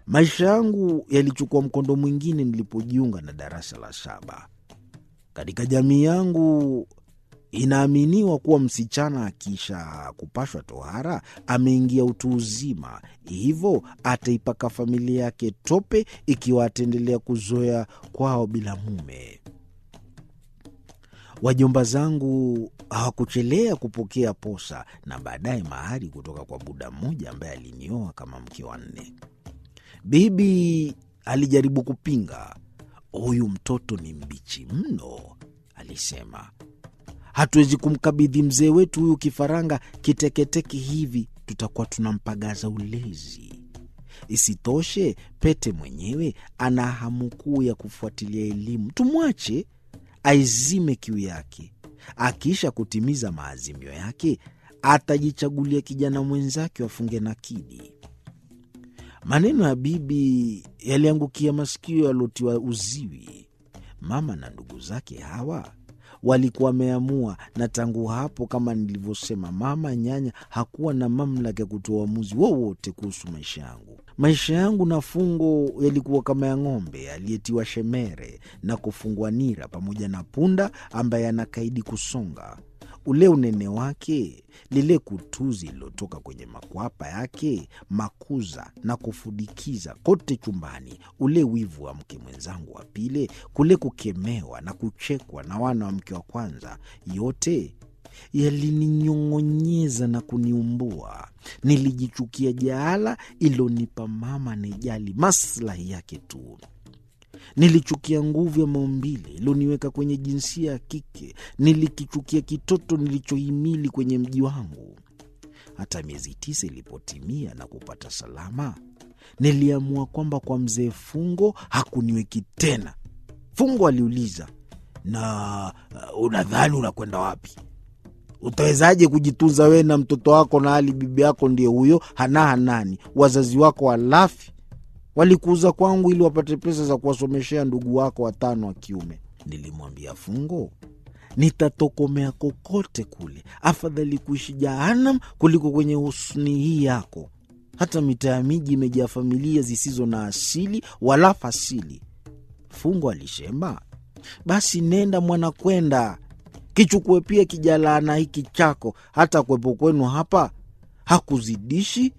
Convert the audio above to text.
Maisha yangu yalichukua mkondo mwingine nilipojiunga na darasa la saba. Katika jamii yangu inaaminiwa kuwa msichana akisha kupashwa tohara ameingia utu uzima, hivyo ataipaka familia yake tope ikiwa ataendelea kuzoea kwao bila mume. Wajomba zangu hawakuchelea kupokea posa na baadaye mahari kutoka kwa buda mmoja ambaye alinioa kama mke wa nne. Bibi alijaribu kupinga. Huyu mtoto ni mbichi mno, alisema. Hatuwezi kumkabidhi mzee wetu huyu kifaranga kiteketeke hivi, tutakuwa tunampagaza ulezi. Isitoshe, Pete mwenyewe ana hamu kuu ya kufuatilia elimu. Tumwache aizime kiu yake. Akiisha kutimiza maazimio yake, atajichagulia kijana mwenzake wafunge nakidi. Maneno ya bibi yaliangukia masikio yaliotiwa uziwi. Mama na ndugu zake hawa walikuwa wameamua, na tangu hapo, kama nilivyosema, mama nyanya hakuwa na mamlaka ya kutoa uamuzi wowote kuhusu maisha yangu. Maisha yangu na Fungo yalikuwa kama ya ng'ombe aliyetiwa shemere na kufungwa nira, pamoja na punda ambaye anakaidi kusonga. Ule unene wake, lile kutuzi lililotoka kwenye makwapa yake, makuza na kufudikiza kote chumbani, ule wivu wa mke mwenzangu wa pili, kule kukemewa na kuchekwa na wana wa mke wa kwanza, yote yalininyong'onyeza na kuniumbua. Nilijichukia jaala ilonipa mama anejali maslahi yake tu. Nilichukia nguvu ya maumbile iloniweka kwenye jinsia ya kike. Nilikichukia kitoto nilichohimili kwenye mji wangu. Hata miezi tisa ilipotimia na kupata salama, niliamua kwamba kwa mzee Fungo hakuniweki tena. Fungo aliuliza, na uh, unadhani unakwenda wapi? Utawezaje kujitunza wewe na mtoto wako, na hali bibi yako ndiye huyo hana hanani, wazazi wako walafi walikuuza kwangu ili wapate pesa za kuwasomeshea ndugu wako watano wa kiume. Nilimwambia Fungo, nitatokomea kokote kule, afadhali kuishi jahanam kuliko kwenye husni hii yako. Hata mitaa ya miji imejaa familia zisizo na asili wala fasili. Fungo alisema, basi nenda mwana, kwenda kichukue pia kijalaana hiki chako, hata kwepo kwenu hapa hakuzidishi